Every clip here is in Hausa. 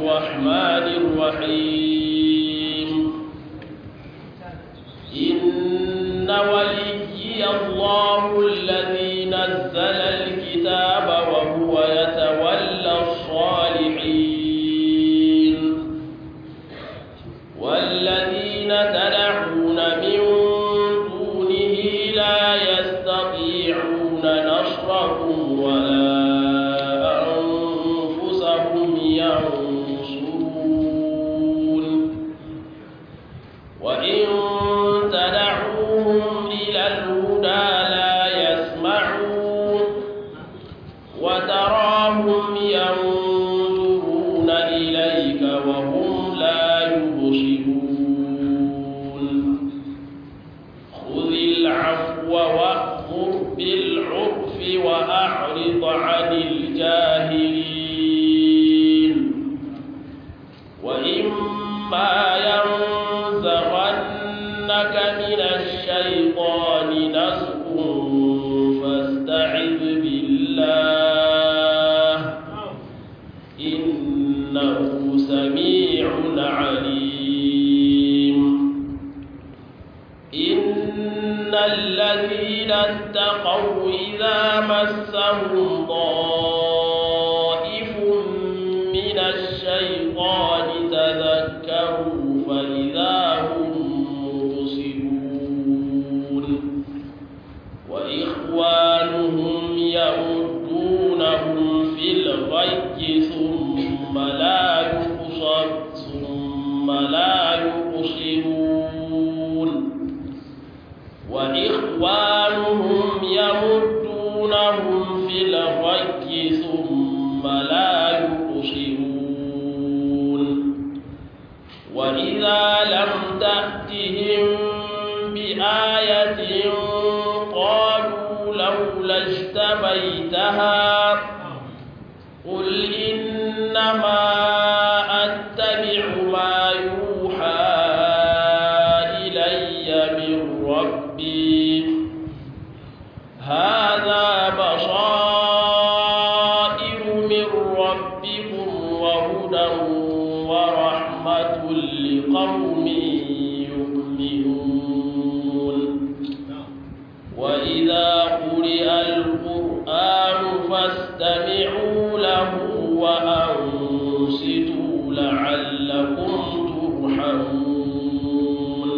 الرحمن الرحيم إن وليي الله الذي نزل الكتاب وهو يتولى الصالحين والذين تدعون من دونه لا يستطيعون نصركم ولا أنفسهم ينصرون وإن تدعوهم إلى الهدى لا يسمعون وتراهم ينظرون إليك وهم لا يبصرون خذ العفو وأمر بالعرف وأعرض عن الجاهلين وإما ينزغنك من الشيطان نزغ فاستعذ بالله إنه سميع عليم إن الذين اتقوا إذا مسهم طائف من الشيطان تذكروا فإذا هم مبصرون وإخوانهم يمدونهم في الغي ثم لا يقصر ثم لا يقصرون وإخوانهم يمدونهم في الغي ثم لا يقصرون وإذا لم تأتهم بآية قالوا لولا اجتبيتها قل إنما أتبع ما يوحى إلي من ربي هذا بصائر من ربكم وهدى ورحمة لقوم يؤمنون وإذا قرئ القرآن فاستمعوا له وأنصتوا لعلكم ترحمون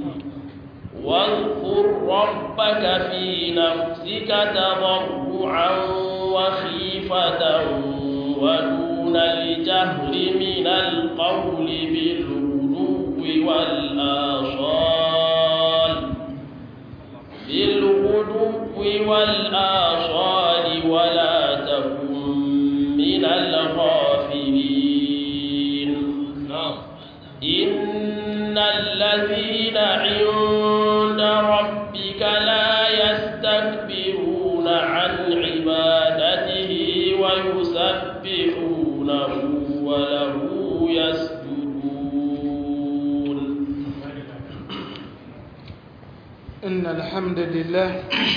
واذكر ربك في نفسك تضرعا وخيفة ودون الجهر من القول بالغدو والآصال بالغدو والآصال ولا تكن من الغافلين إن الذين عند ربك لا يستكبرون عن عبادته ويسبحونه وله يسجدون إن الحمد لله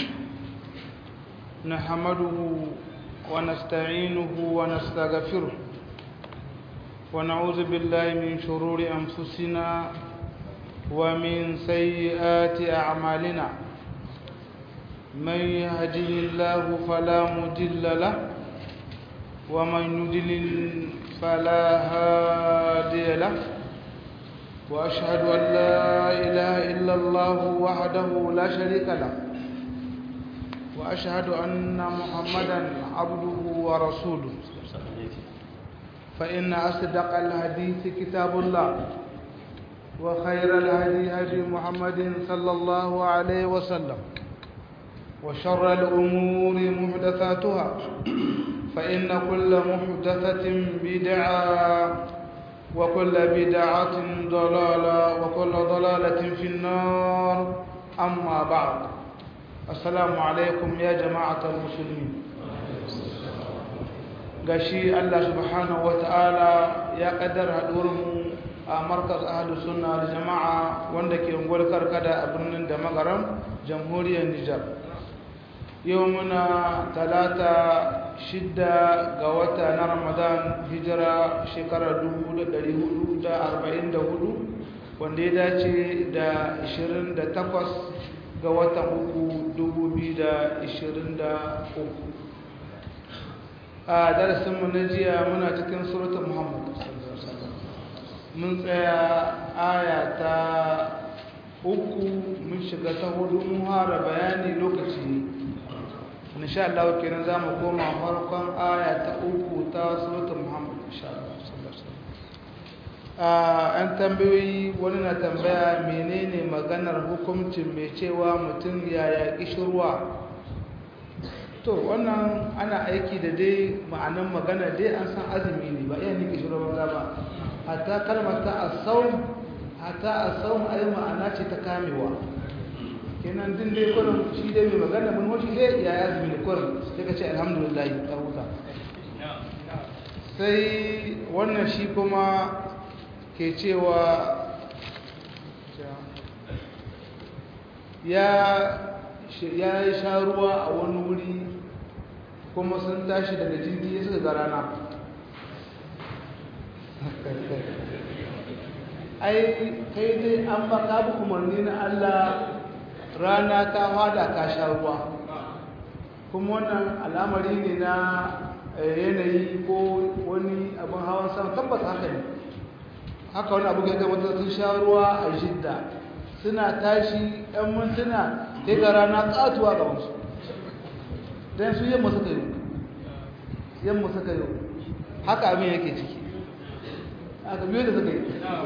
نحمده ونستعينه ونستغفره ونعوذ بالله من شرور أنفسنا ومن سيئات أعمالنا من يهده الله فلا مضل له ومن يضلل فلا هادي له وأشهد أن لا إله إلا الله وحده لا شريك له وأشهد أن محمدا عبده ورسوله فإن أصدق الحديث كتاب الله وخير الهدي هدي محمد صلى الله عليه وسلم وشر الأمور محدثاتها فإن كل محدثة بدعة وكل بدعة ضلالة وكل ضلالة في النار أما بعد السلام عليكم يا جماعة المسلمين gashi Allah subhanahu wata'ala ya kaddara haɗuwarmu a markaz ahlu sunna da jama'a wanda ke ungwar karkada a birnin da magaram jamhuriyar Nijar yau muna talata shidda ga wata na ramadan hijira shekarar 1444 wanda ya dace da 28 ga watan uku 2023 a darasinmu na jiya muna cikin suratun muhammadu mun tsaya aya ta uku mun shiga ta hudu mun hara bayani lokaci ne insha Allah kenan za mu koma farkon aya ta uku ta suratun muhammadu insha Allah an tambayoyi wani na tambaya menene maganar hukuncin mai cewa mutum ya yaƙi shirwa to wannan ana aiki da dai ma'anan magana dai an san azumi ne ba iya nike shirwa ba ba hatta kalmar ta asawun hatta asawun ai ma'ana ce ta kamewa kenan din dai kurin shi dai mai magana mun hoshi dai ya yi azumi da kurin sai ka ce alhamdulillah ta huta sai wannan shi kuma ke cewa ya yi sha ruwa a wani wuri kuma sun tashi daga jirgi ya suka ga rana ai kai dai an ba ka bi umarni na Allah rana ta hada ka sha ruwa kuma wannan al'amari ne na yanayi ko wani abin hawan sama tabbata haka ne haka wani abu ga wata sun sha ruwa a jidda suna tashi ɗan mintuna sai ga rana ƙatuwa ga wasu don su yamma suka yi yamma suka yi haka abin yake ciki haka biyu da suka yi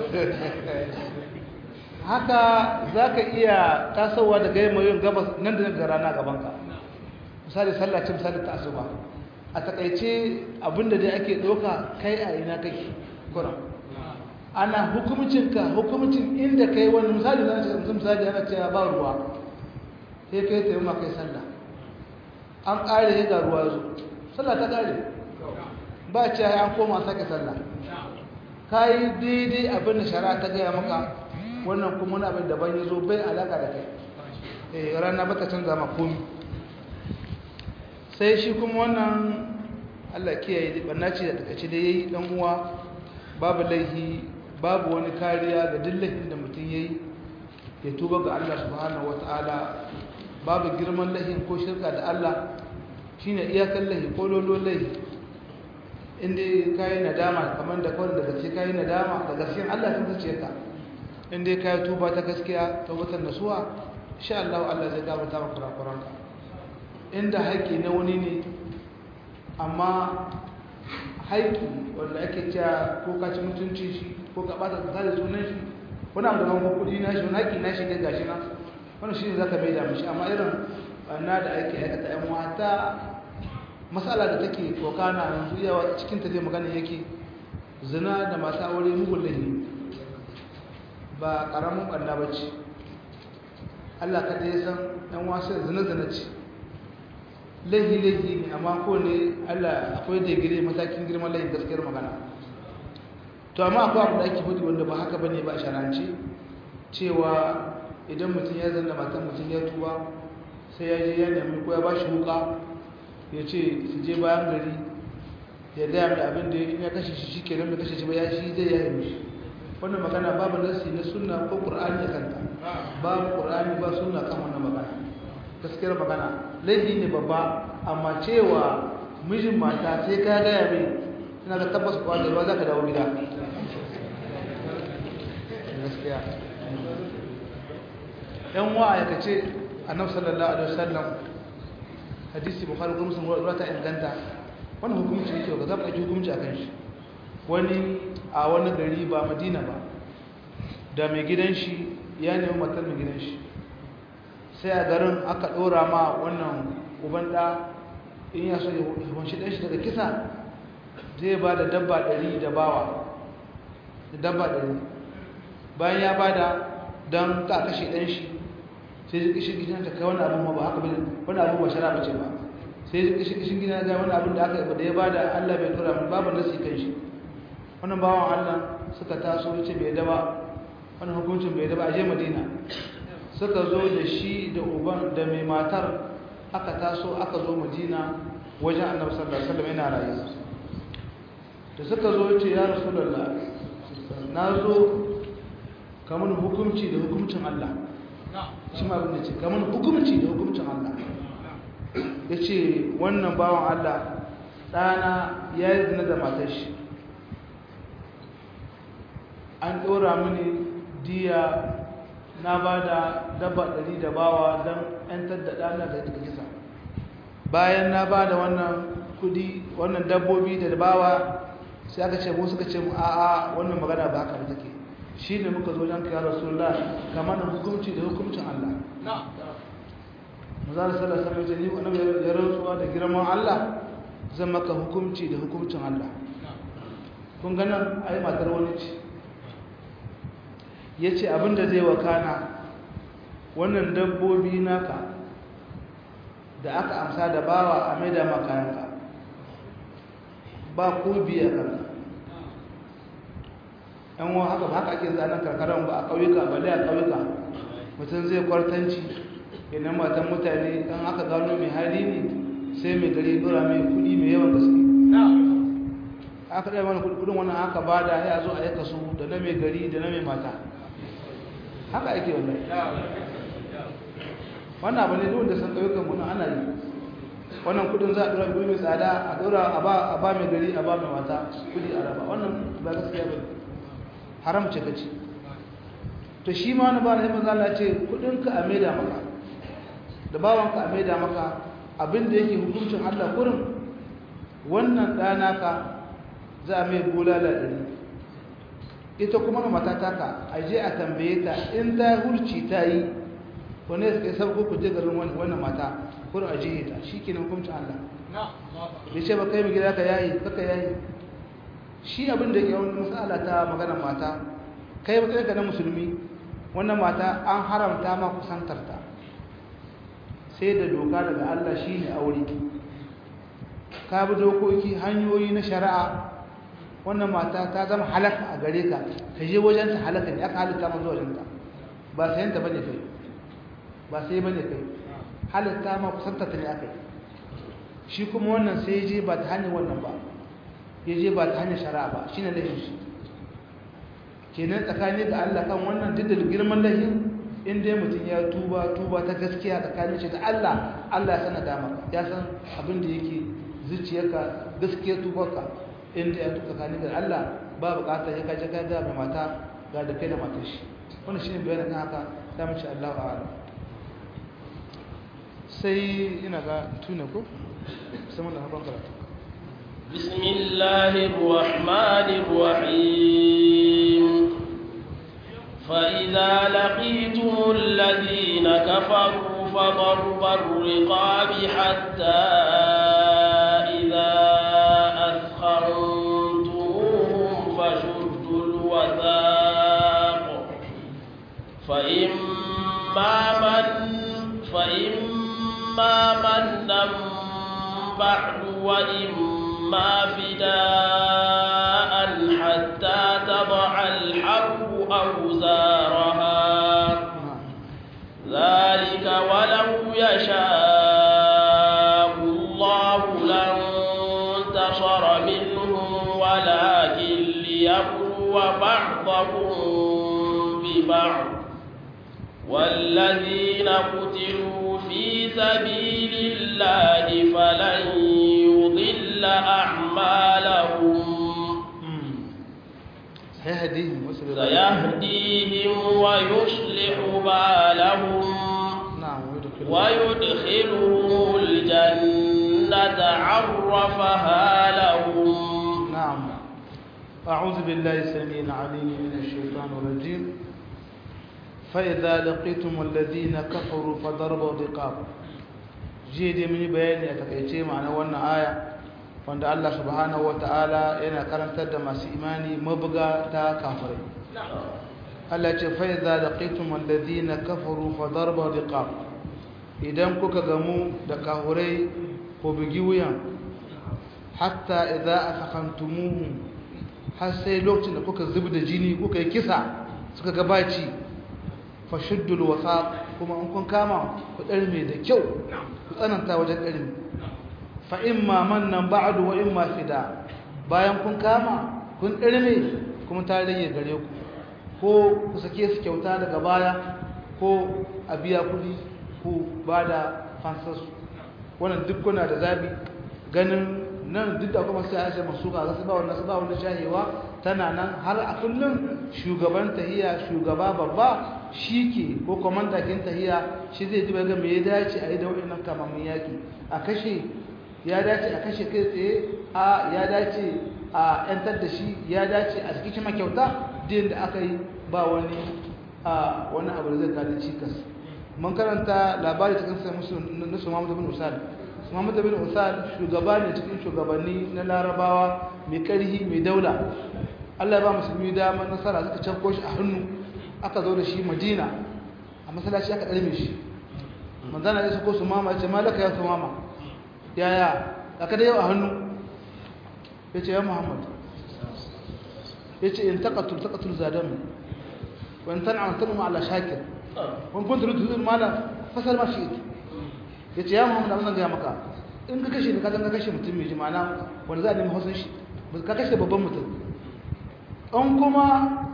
haka za ka iya tasowa daga yamma yin gabas nan da ga rana gabanka misali sallacin misali ta asuba a takaice abinda dai ake ɗauka kai a ina kake kuran ana hukumcinka hukumcin inda kai wani misali na cikin misali ana cewa ba ruwa sai kai ta yi ma kai sallah an ƙare ya ga ruwa zo sallah ta ƙare ba ce ya an koma sake sallah ka yi daidai abin da shari'a ta gaya maka wannan kuma wani abin daban ya zo bai alaƙa da kai eh rana ba ta canza ma komi sai shi kuma wannan allah kiyaye ɓanna ce da takaice da ya yi ɗan uwa babu laihi babu wani kariya ga dillahin da mutum ya yi ya tuba ga Allah subhanahu wa ta'ala babu girman lahin ko shirka da Allah shi ne iyakan lahi ko lolo lahi inda ka yi nadama kamar da kawai da gaske ka yi nadama da gaskiyan Allah sun zace ka inda ka yi tuba ta gaskiya ta watan nasuwa sha Allah Allah zai gabata maka kurakuranka inda haƙƙi na wani ne amma haiki wanda ake cewa ko ka ci mutunci shi ko ka bata ka da sunan shi wani abu da kan kudi na shi wani haƙi na shi ga gashi na wani shi ne za ka bai da mishi amma irin na da ake aikata yan wata matsala da take kokana yanzu yawa cikin ta zai magana yake zina da masu aure mugun lahi ba ƙaramin ɓanna ba ce allah kaɗai ya san yan wasu zina zina ce lahi-lahi ne amma ko ne Allah akwai da gire matakin girman lahin gaskiyar magana to amma akwai abu da ake hudu wanda ba haka bane ba sharance cewa idan mutum ya zanna matan mutum ya tuba sai ya je ya nemi ko ya ba shi wuka ya ce su je bayan gari ya gaya mai abin da ya kashe shi shi kenan mai kashe shi ba ya shi zai ya yi shi wannan magana babu nasi na sunna ko qur'ani kanta babu qur'ani ba sunna kan wannan magana gaskiyar magana laifi ne babba amma cewa mijin mata sai ka gaya mai suna da tabbas kuwa da ruwa za ka dawo gida gaskiya yan wa aikace annabi sallallahu alaihi wasallam hadisi bukhari kuma sun ruwa ta inganta wannan hukunci yake ga zaba ake hukunci akan shi wani a wani gari ba madina ba da mai gidan shi ya nemi matar mai gidan shi sai a garin aka ɗora ma wannan uban ɗa in ya so ya hunshi ɗan shi daga kisa zai ba da dabba ɗari da bawa da dabba ɗari bayan ya ba da don ka kashe ɗan shi sai zai kishin gidan ta kai wani abin ba haka bane wani abin ba shara bace ba sai zai kishin kishin gidan ga wani abin da aka da ya ba da Allah bai tura min babu nasi kan shi wannan bawan Allah suka taso yace bai da ba wannan hukuncin bai da ba a je Madina suka zo da shi da uban da mai matar aka taso aka zo madina wajen annabi sallallahu alaihi wasallam yana rayu da suka zo yace ya rasulullah na zo kamar hukunci da hukuncin Allah shi ma abin da ce kamar hukunci da hukuncin Allah ya ce wannan bawan Allah ɗana ya yi zina da matar shi an ɗora mini diya na ba da daba ɗari da bawa don ‘yantar da ɗana da daga kisa bayan na ba da wannan kudi wannan dabbobi da bawa sai aka ce mu suka ce mu a'a wannan magana ba haka ba take shi ne muka zo don kiyar rasulullah kamar da hukunci da hukuncin Allah mazara sallar sallar jini wani ya rantsuwa da girman Allah zan maka hukunci da hukuncin Allah kun ganin a yi matar wani ce ya ce abinda zai wakana wannan dabbobi naka da aka amsa da bawa a maida makayanka ba ko biya kanka yan wa haka haka ake zanen karkaran ba a ƙauyuka ba a ƙauyuka mutum zai kwartanci idan matan mutane kan aka gano mai hali ne sai mai gari dora mai kudi mai yawan gaske aka ɗaya mana kudin wannan aka ba da ya zo a yaka su da na mai gari da na mai mata haka ake wannan wannan abu ne duk da san ƙauyukan muna ana yi wannan kudin za a dora kudi mai tsada a dora a ba mai gari a ba mai mata kudi a raba wannan ba gaskiya ba haram ce kace to shi ma wani ba na himin zala ce kudinka a maida maka da bawanka a maida maka abinda yake hukuncin allah kurin wannan ɗana ka za a mai bulala ɗari ita kuma mata taka a je a tambaye ta in ta hurci ta yi wani ya kai sauko ku je garin wannan mata kurin a jihe ta shi ke hukuncin allah ya ce ba kai mai gida ka yayi kaka yayi shi abin da ke wani matsala ta maganar mata kai matsayinka na musulmi wannan mata an haramta ma kusantarta sai da doka daga Allah shi ne aure ka bi dokoki hanyoyi na shari'a wannan mata ta zama halaka a gare ka ka je wajenta halaka ne aka halitta ma zuwa wajenta ba sayanta ba ne kai ba sai ba ne kai halitta ma kusantarta ne aka yi shi kuma wannan sai je ba ta hanyar wannan ba ya je ba ta hanyar shari'a ba shi ne laifin shi kenan tsakani da Allah kan wannan duk da girman laifin in dai mutum ya tuba tuba ta gaskiya tsakanin shi da Allah Allah ya sana dama ya san abin da yake zuciyarka gaskiyar tubarka in dai ya tuba tsakanin da Allah ba bukatar ya kaje kai da mai mata ga da kai da matar shi wannan shine bayanin kan haka ta mace Allah a'ala sai ina ga tuna ko sai mun da hakan karatu بسم الله الرحمن الرحيم فإذا لقيتم الذين كفروا فضرب الرقاب حتى إذا أثخنتموهم فشدوا الوثاق فإما من فإما منا بعد وإما ما فداء حتى تضع الحرب أوزارها ذلك ولو يشاء الله لانتصر منهم ولكن ليبلو بعضكم ببعض والذين قتلوا في سبيل الله فلن يضل أعمالهم سيهديهم ويصلح سيهديهم ويصلح بالهم نعم ويدخلهم ويدخلهم الجنة عرفها لهم نعم أعوذ بالله السميع العليم من الشيطان الرجيم فإذا لقيتم الذين كفروا فضربوا الرقاب jiya dai mun yi bayani a takaice ma'ana wannan aya wanda Allah subhanahu wata'ala yana karantar da masu imani mabuga ta kafirai Allah ce fa idza laqitum alladhina kafaru fa darba riqab idan kuka gamu da kafirai ko bugi wuyan hatta idza afaqantumuhum har sai lokacin da kuka zubda jini kuka yi kisa suka gabaci fa shuddul wasaq kuma in kun kama ku darme da kyau ku tsananta wajen ɗarmi fa imma mannan ba'du wa imma fida bayan kun kama kun ɗarme kuma ta rage gare ku ko ku sake su kyauta daga baya ko a biya kuɗi ku ba da fansarsu wannan duk kuna da zabi ganin nan duk da kuma sai aisha masu ga su ba wannan su ba wannan shahewa tana nan har a kullum shugaban tahiya shugaba babba shike ko komanda kin tahiya shi zai ji ga me ya dace a yi da wannan kamamin yaki a kashe ya dace a kashe kai tsaye a ya dace a yantar da shi ya dace a cikin shi makyauta din da aka yi ba wani a wani abu da zai kada cikas mun karanta labari cikin sai musu na su Muhammad bin Usal Muhammad bin Usal shugaba ne cikin shugabanni na Larabawa mai karhi mai daula Allah ya ba musulmi dama nasara suka canko shi a hannu aka zo da shi Madina a masallaci aka dalme shi manzana ya sako su mama ya ce malaka ya su mama yaya aka da yau a hannu ya ce ya Muhammad ya ce in taqatul taqatul zadami wa in tan'am tan'am ala shakir wani kun turu turu mana fasal ma shi ya ce ya muhammadu abin zan gaya maka in ka kashe ka zan ka kashe mutum mai jimana wanda za a nemi hausun shi ka kashe babban mutum in kuma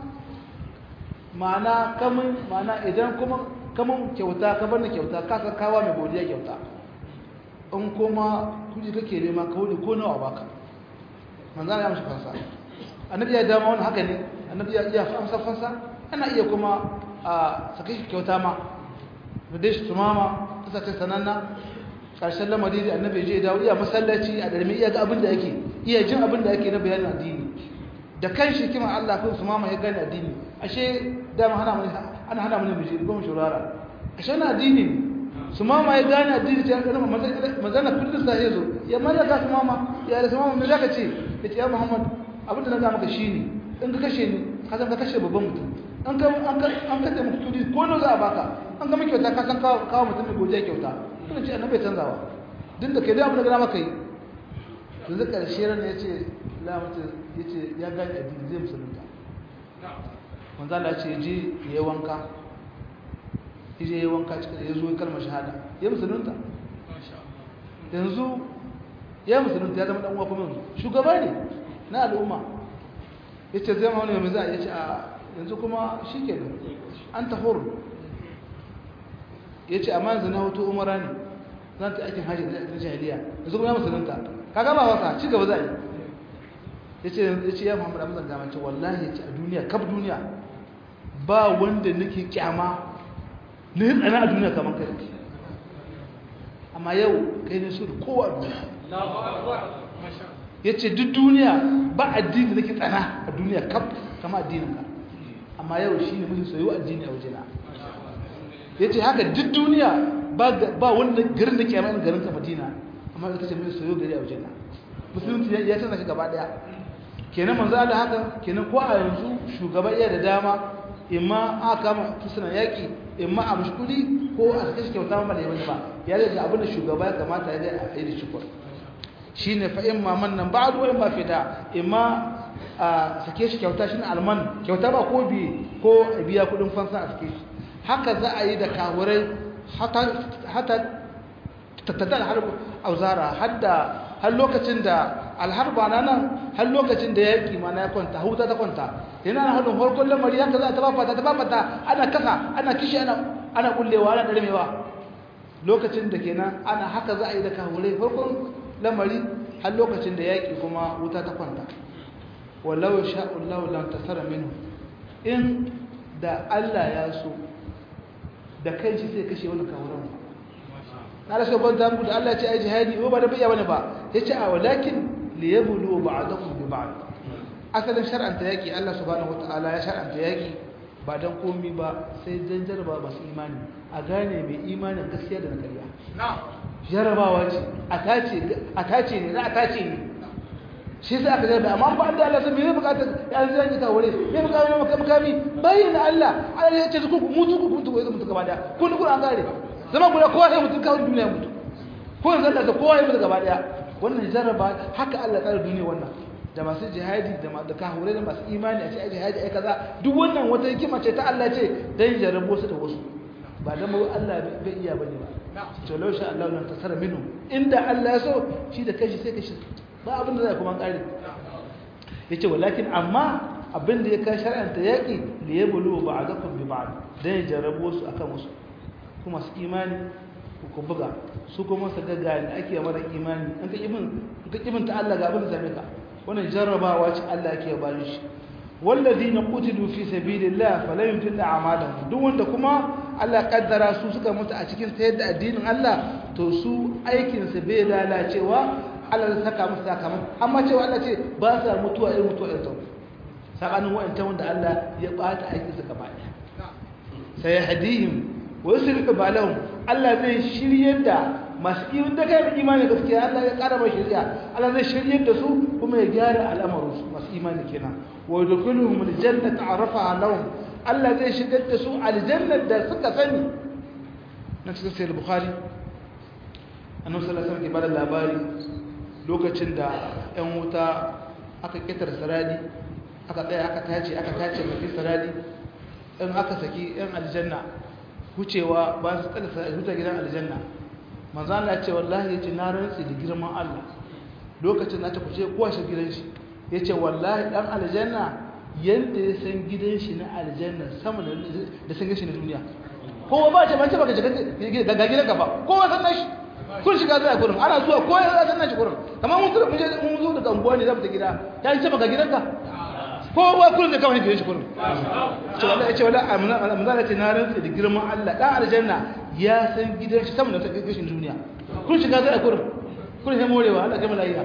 ma'ana kamun ma'ana idan kuma kamun kyauta ka bar ni kyauta ka san kawa mai godiya kyauta in kuma kuji kake nema ka wuce ko nawa baka manzana ya mashi fansa annabi ya dama wani haka ne annabi ya iya amsa fansa ana iya kuma a sake shi kyauta ma da dai shi tumama ta sace sananna ƙarshen lamari da annabi je dawo iya masallaci a darmi iya ga abin da yake iya jin abin da yake na bayanin addini da kan shi kima Allah ko tumama ya gane addini ashe dama hana mu ana hana mu miji ko mu shurara ashe na addini sumama ya gane addini ta kana manzana kullun sa yazo ya mallaka sumama ya da sumama me zaka ce yace ya Muhammad abin da na ga maka shine in ka kashe ni ka san ka kashe babban mutum an ka an ka an ka taimaka kudi ko nawa za a baka an ga miki kyauta ka san kawo kawo mutum mai godiya kyauta kuma ce annabi canzawa din da kai da abin da gana maka yi yanzu karshe ran ya ce la mutu ya ce ya gani addini zai musulunta manzo Allah ce je ya wanka je ya wanka cikin ya zo kalmar shahada ya musulunta yanzu ya musulunta ya zama dan uwa kuma yanzu shugaba ne na al'umma yace zai ma wani mai za a yace a yanzu kuma shi ke an tahur ya ce amma yanzu na hoto umara ne zan ta aikin hajji na jahiliya yanzu kuma ya musulunta ka gaba wasa ci gaba za a yi ya ce ya muhammadu amzan gama ce wallahi ya ce a duniya kaf duniya ba wanda nake kyama na yi tsana a duniya kamar kai amma yau kai ne su da kowa a duniya ya ce duk duniya ba addini da nake tsana a duniya kaf kama addinin ka amma yau shi ne mafi soyo addini a wajena ya ce haka duk duniya ba wanda garin da kyamar garin ka madina amma ita ce mafi soyo gari a wajena musulunci ya canza shi gaba daya kenan manzo da haka kenan ko a yanzu shugaba iya da dama imma a kama tusunan yaƙi imma a mashkuli ko a sake shi kyauta ma da yawan ba ya da abin da shugaba ya kamata ya ga a yi da shukur shi ne fa imma mannan ba a in ba fita imma a sake shi kyauta shi ne alman kyauta ba ko biye ko a biya kudin fansa a sake shi haka za a yi da kawurai hata tattadar harbu auzara hadda har lokacin da alharba na nan har lokacin da yaƙi ma na ya kwanta huta ta kwanta yana na hannun farkon lamari haka za ta ba fata ta ba fata ana kasa ana kishi ana ana kullewa ana ɗarmewa lokacin da kenan ana haka za a yi da kawurai farkon lamari har lokacin da yaƙi kuma wuta ta kwanta wallahu sha'ullahu lam tasara minhu in da Allah ya so da kai shi sai kashe wani kawuran na rasa ban ta muku da Allah ya ce ai jihadi ko ba da bayya bane ba yace a walakin liyablu ba'dakum bi ba'd asalin shar'anta yaki Allah subhanahu wataala ya shar'anta yaki ba dan komi ba sai dan jarba masu imani a gane mai imanin gaskiya da na ƙarya jarabawa ce a tace a tace ne za a tace ne shi sai aka jarba amma ba da Allah sai me bukata ya zan yi kawure me bukata me makami bayyana Allah Allah ya ce ku mutu ku mutu ko mutu gaba daya kun kun an gare zama guda kowa sai mutu kawai duniya mutu ko yanzu Allah kowa ya mutu gaba daya wannan jarraba haka Allah tsara duniya wannan da masu jihadi da masu kahure da masu imani a ce ai jihadi ai kaza duk wannan wata hikima ce ta Allah ce dan jarrabo su da wasu ba dan mu Allah bai iya bane ba to law sha Allah lan tasara minhum inda Allah ya so shi da kashi sai kashi ba abin da zai kuma kare yace walakin amma abin da ya kai shar'anta yaki li yablu ba'dakum bi ba'd dan ya jarrabo su akan wasu kuma su imani ku buga su kuma su ga ga ake mara imani an ka ibin ka ibin ta Allah ga abin da zame ka wannan jarrabawa ce Allah yake bayin shi walladina qutilu fi sabilillah fala yumtilla a'malahum duk wanda kuma Allah kaddara su suka mutu a cikin sayar da addinin Allah to su aikin su bai lalacewa Allah zai saka musu sakamako amma cewa Allah ce ba sa mutuwa irin mutuwa irin sau sakanin wa'anta wanda Allah ya bata aikin su gaba ɗaya sai hadihim wa yusrifu balahum Allah zai shiryar da masu iman da kai imani gaskiya Allah ya ƙara mai shari'a Allah zai shiryar da su kuma ya gyara al'amarin su masu imani kenan wa yadkhuluhum aljannata arafaha lahum Allah zai shigar da su aljannar da suka sani na cikin sahih bukhari annabi sallallahu alaihi wasallam ke bada labari lokacin da ƴan wuta aka kitar saradi aka tsaya aka tace aka tace mafi saradi in aka saki ƴan aljanna wucewa ba su tsala saradi huta gidan aljanna manzo Allah ya ce wallahi yace na rantsi da girman Allah lokacin da ta kuce kowa shi gidan shi yace wallahi dan aljanna yanda ya san gidan shi na aljanna sama da san shi na duniya kowa ba ce ba ce baka shiga ga gidan ka ba kowa san nashi kun shiga zai kurin ana zuwa kowa ya san nashi kurin kamar mun mun je mun zo daga unguwa ne za mu ta gida ya ce baka gidan ka kowa kurin da kawai gidan shi kurin ce wallahi ce wallahi amzala ce na rantsi da girman Allah dan aljanna ya san gidan shi sama da san gidan shi na duniya kun shiga zai kurin kun sai morewa Allah kai malaiya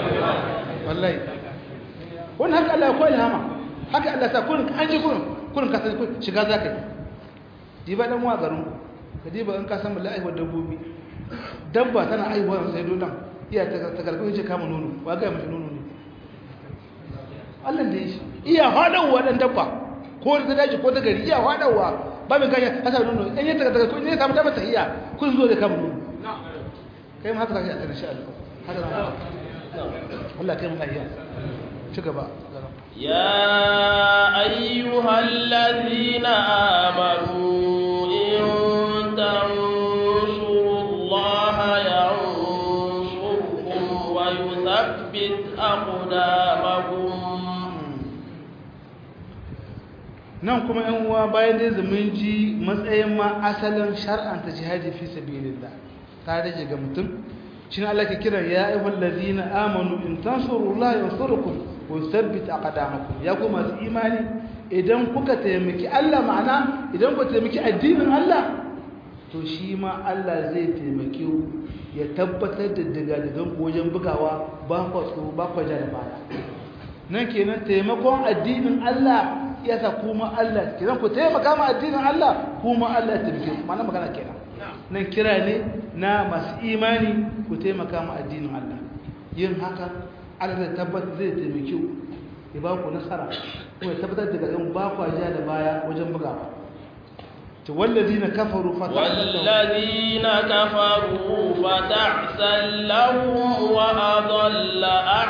wallahi wannan haka Allah ya koyi hama haka Allah sa kurin an ji kurin kurin ka san shiga za ka yi diba dan wa garin ka diba in ka san mulai wa dabbobi dabba tana aiwa sai dolan iya ta ta karbi ce kama nono wa ga mace nono ne Allah da shi iya hadawa dan dabba ko da daji ko da gari iya hadawa ba mai ganya hasa nono in ya ta ko in ya samu dabba ta iya kun zo da kama nono kai ma haka zaka yi a insha Allah haka Allah kai mu lafiya ci gaba يا أيها الذين آمنوا إن تنصروا الله ينصركم ويثبت أقدامكم nan kuma yan uwa bayan dai zumun ji matsayin ma asalin shar'anta jihadi fi sabilillah ta rage ga mutum shine Allah ke kira ya ayyuhal ladina amanu in tansurullaha yansurukum wa yuthabbit aqdamakum ya kuma masu imani idan kuka taimaki Allah ma'ana idan ku taimaki addinin Allah to shi ma Allah zai taimake ku ya tabbatar da digadigan ku wajen bugawa ba ku tsoro ba ku ja da baya nan kenan taimakon addinin Allah yasa kuma Allah kenan ku taimaka ma addinin Allah kuma Allah ya taimake ku ma'ana magana kenan nan kira ne na masu imani ku taimaka ma addinin Allah yin haka Allah zai tabbatar zai taimake ku ya ba ku nasara kuma ya tabbatar daga yan ba ku ja da baya wajen bugawa to wallazina kafaru fa والذين كفروا فتعسا لهم وأضل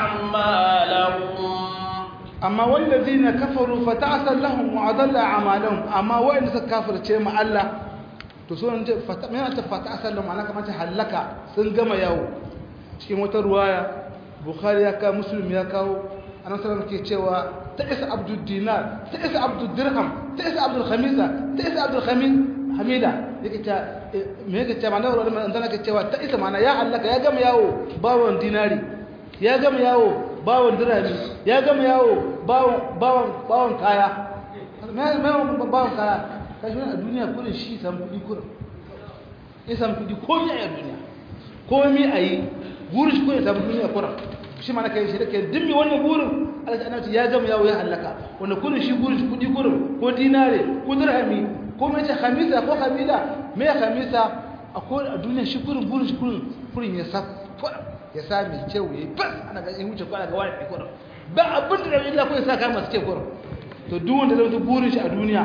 أعمالهم amma wallazina kafaru fa ta'sal lahum wa adalla a'malahum amma wa'anda suka kafirce ma Allah to so ne fata me ta fata asal ma'ana kamar ta halaka sun gama yawo cikin wata ruwaya bukhari ya ka muslim ya kawo annabi sallallahu ke cewa ta isa abdul dinar ta isa abdul dirham ta isa abdul khamisa ta isa abdul khamis hamida yake ta me yake ta ma'ana wannan dan ke cewa ta isa ma'ana ya halaka ya gama yawo bawon dinari ya gama yawo bawon dirhami ya gama yawo bawon bawon bawon kaya me me bawon kaya kashi wani a duniya kudin shi samu kudi kudin ya samu kudi komi a duniya komi a yi burin shi kudin samu duniya kudin shi mana kai shi da kai dimmi wannan burin alaƙa ana ya gama yawo ya hallaka wanda kudin shi burin shi kudi kudin ko dinare ko dirhami ko mai ce hamisa ko hamida me ya hamisa a ko a duniya shi kudin burin shi kudin kudin ya sa ya sa mai kyau ya yi bas ana ga in wuce kwana ga wani kudin ba abin da illa ko ya sa kama suke kudin to duk wanda zai burin shi a duniya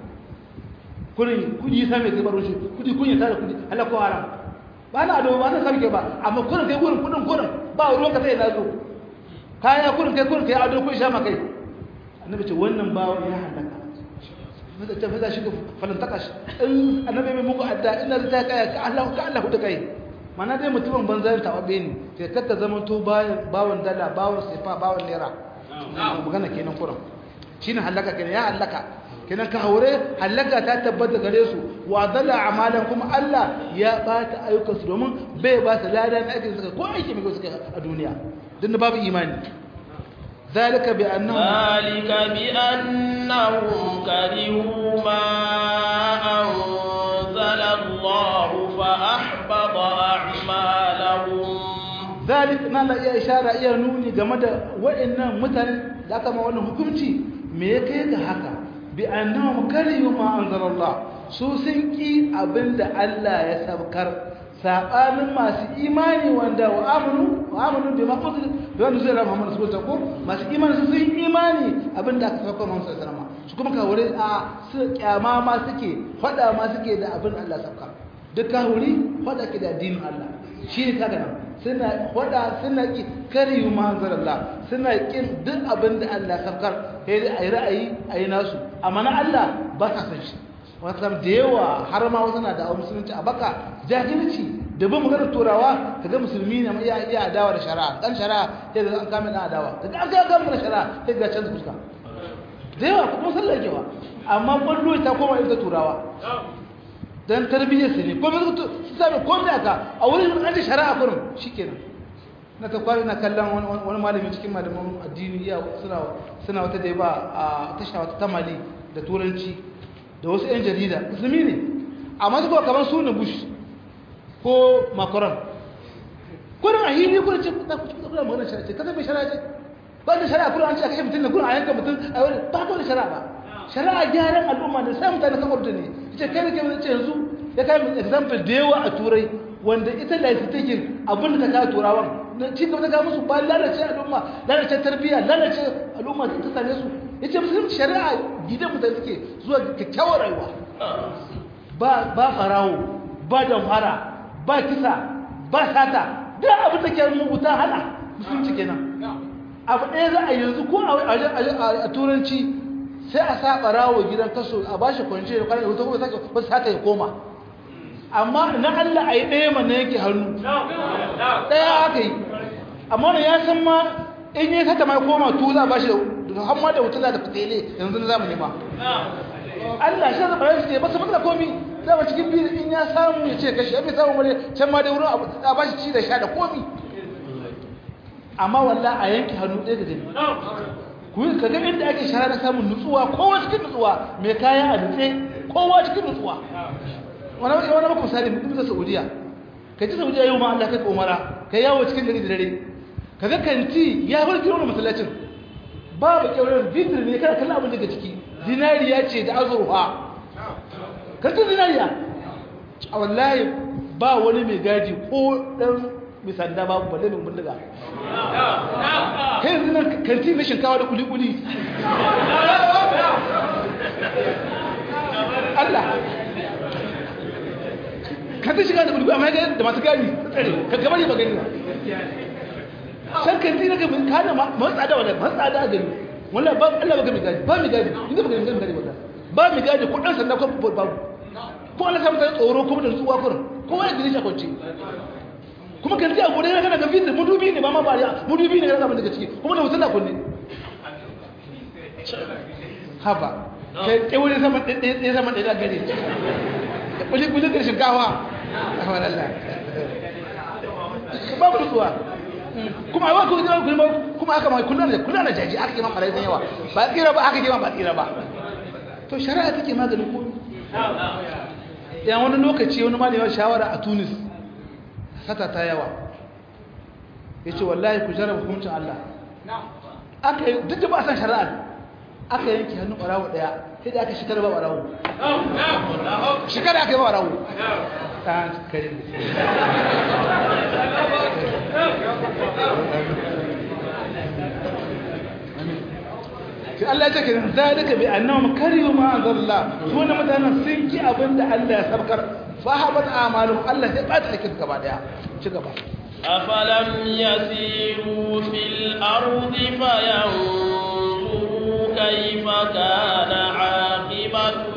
kurin kudi sa mai zubar shi kudi kun yi tare kudi Allah ko haram ba na ado ba na sarke ba amma kurin kai kurin kudin kurin ba ruwan ka sai na zo kaya kurin kai kurin kai ado kun sha makai annabi ce wannan bawo ya halaka ta fita shi falantaka shi in annabi mai muku adda ina ta kaya ka Allah ka Allah ta kai mana dai mutumin banzan tawabe ne sai kakka zama to bayan bawon dala bawon sefa bawon naira magana kenan kuran shine halaka kenan ya halaka kenan ka haure halaka ta tabbata gare su wa dalla amalan kuma Allah ya bata ayyukan su domin bai ba su ladan aikin suka ko aiki mai suka a duniya dan babu imani ذلك بأنهم ذلك بأنهم كرهوا ما أنزل الله فأحبط أعمالهم ذلك نالا iya ishara iya nuni game da waɗannan mutanen da aka ma wannan hukunci me ya kai ga haka bi annahum karihu ma anzalallah su sun ki abinda Allah ya sabkar sabanin masu imani wanda wa amanu wa amanu bi maqsud bi wanda zai rafa Muhammad sallallahu alaihi wasallam masu imani su sun imani abinda aka sauka Muhammad sallallahu alaihi wasallam su kuma kawure a su kyama ma suke fada ma suke da abin Allah sabka duk kawuri fada ke da addinin Allah shi ne kaga nan suna wada suna ki kariyu manzarallah suna kin duk abin da Allah sabkar sai dai ayi ra'ayi ayi nasu amma na Allah ba sa san shi wasan da yawa har ma wasu na da musulunci a baka jahilci da bin maganar turawa kaga musulmi ne iya iya adawa da shari'a dan shari'a sai da an kame dan adawa kaga an ga maganar shari'a sai ga canza fuska da yawa kuma sallar kewa amma kwallo ta koma ita turawa dan tarbiyyar su ne ko mai su sami ko mai aka a wurin an ji shari'a kurin shikenan na ta kwari na kallon wani malami cikin malaman addini ya suna suna wata da ba a tasha wata tamali da turanci da wasu yan jarida musulmi ne amma su kamar su ne bush ko macron kurin a hili kurin ce ta kusa kusa magana shari'a ce kasa mai shari'a ce ba da shari'a kurin an ce a kashe mutum da kurin a yanka mutum a wani ba ko da shari'a ba shari'a gyaran al'umma da sai mutane kan orda ne ita kai nake ce yanzu ya kai mu example da yawa a turai wanda ita da ita take abin da ta kawo turawan na ci gaba ta kawo musu ba lalace al'umma lalace tarbiyya lalace al'umma da ta same su yace musulunci shari'a gidan mutane suke zuwa kyakkyawar rayuwa ba ba farawo ba damfara ba kisa ba sata duk abin da ke muguta hana musulunci kenan abu ɗaya za a yanzu ko a turanci sai a sa ɓarawo gidan kaso a ba shi kwanci da kwanar da kuma sake wasu haka ya koma amma na Allah a yi ɗaya mana yake hannu ɗaya aka yi amma wani ya san ma in yi sata mai koma tu za a ba shi da hamma da wutula da fitele yanzu na zamani ma Allah shi zaba ran ce ba su matsala komi zama cikin biyu in ya samu ya ce kashi ya bai samu wani can ma da wurin a ba shi ci da sha da komi amma walla a yanke hannu ɗaya da gani kuyi ka ga inda ake shara na samun nutsuwa kowa cikin nutsuwa mai kaya a nutse kowa cikin nutsuwa wani wani maka misali mutum da saudiya ka ci saudiya yau ma Allah kai umara ka yawo cikin gari da dare ka ga kanti ya bar kiro da masallacin babu kyaurar bitir ne kana kallon abin daga ciki zinariya ce da azurfa kantin zinariya a wallahi ba wani mai gaji ko dan mai sanda babu balle mai bindiga kai yanzu nan kanti na shinkawa da kuli-kuli Allah kanti shiga da kuli amma ya da masu gani tsare ka gaba ne ba gani ba can kanti na gabin kada matsa da wadda matsa da gani wala ba Allah ba gami gadi ba mi gadi inda ba gami gadi wadda ba mi gadi ko dan sanda ko babu ko Allah samu ta tsoro kuma da tsuwa kurin kowa ya gani shi a kwance kuma kan a gode kana ga fitir mudubi ne ba ma bariya mudubi ne kana daga ciki kuma da wutar na kunne haba kai kai wani sama ɗaya ɗaya sama ɗaya gare da kuli kuli da shinkawa Allah babu nutsuwa kuma aiwa ko zama kuma kuma aka ma kullun da kullun da jaji aka yi ma malai yawa ba tsira ba aka yi ma ba tsira ba to shari'a take maganin ko yan wani lokaci wani malami shawara a Tunis sata ta yawa ya ce wallahi ku jarraba hukuncin Allah aka yi duk da ba a san shari'a aka yanki hannun ɓarawo ɗaya sai da aka shekara ba ɓarawo shekara aka yi ba ɓarawo ɗan kare Allah ce kiran zalika bi annahum kariyu ma anzalalla su ne mutanen sun ki abin da Allah ya sabkar fahabat amalum Allah sai ba ta aikin gaba daya ci gaba أفلم يسيروا في الأرض فينظروا كيف كان عاقبة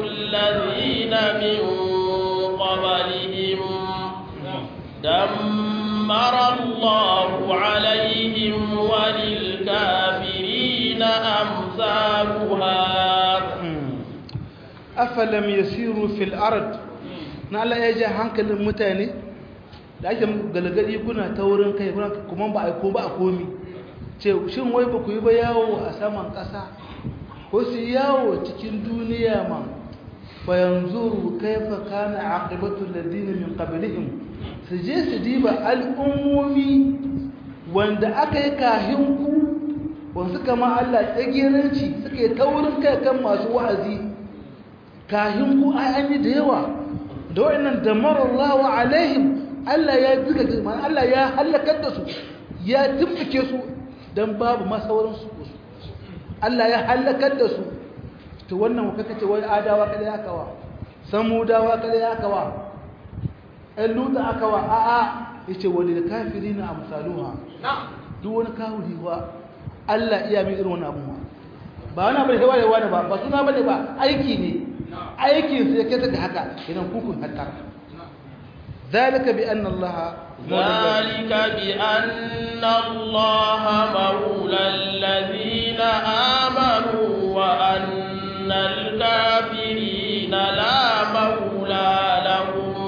الله عليهم وللكافرين أمثالها afalam yasiru fil ard na Allah ya ji hankalin mutane da ake galgadi kuna ta wurin kai kuna kuma ba a ko ba a komi ce shin wai ba ku yi ba yawo a saman ƙasa ko su yawo cikin duniya ma fa yanzuru kaifa kana aqibatu alladhina min qablihim su je su diba al'ummomi wanda aka yi kahin ku wanda kama Allah tsagiranci suka yi taurin kai kan masu wa'azi kahin ku ai an yi da yawa da wa'annan damarallahu alaihim Allah ya zuga man Allah ya halakar da su ya tumbuke su dan babu masaurin su Allah ya halakar da su to wannan kuka ce wai adawa kada ya kawa samudawa kada ya kawa ɗan luta aka wa a'a yace wani da kafirina amsaluha duk wani kafiri wa Allah iya mi irin wannan abuwa ba wani abu da wani wani ba ba suna bane ba aiki ne aikin sai kai daga haka idan kukun hatta zalika bi anna Allah ذلك بأن الله مولى الذين آمنوا وأن الكافرين لا مولى لهم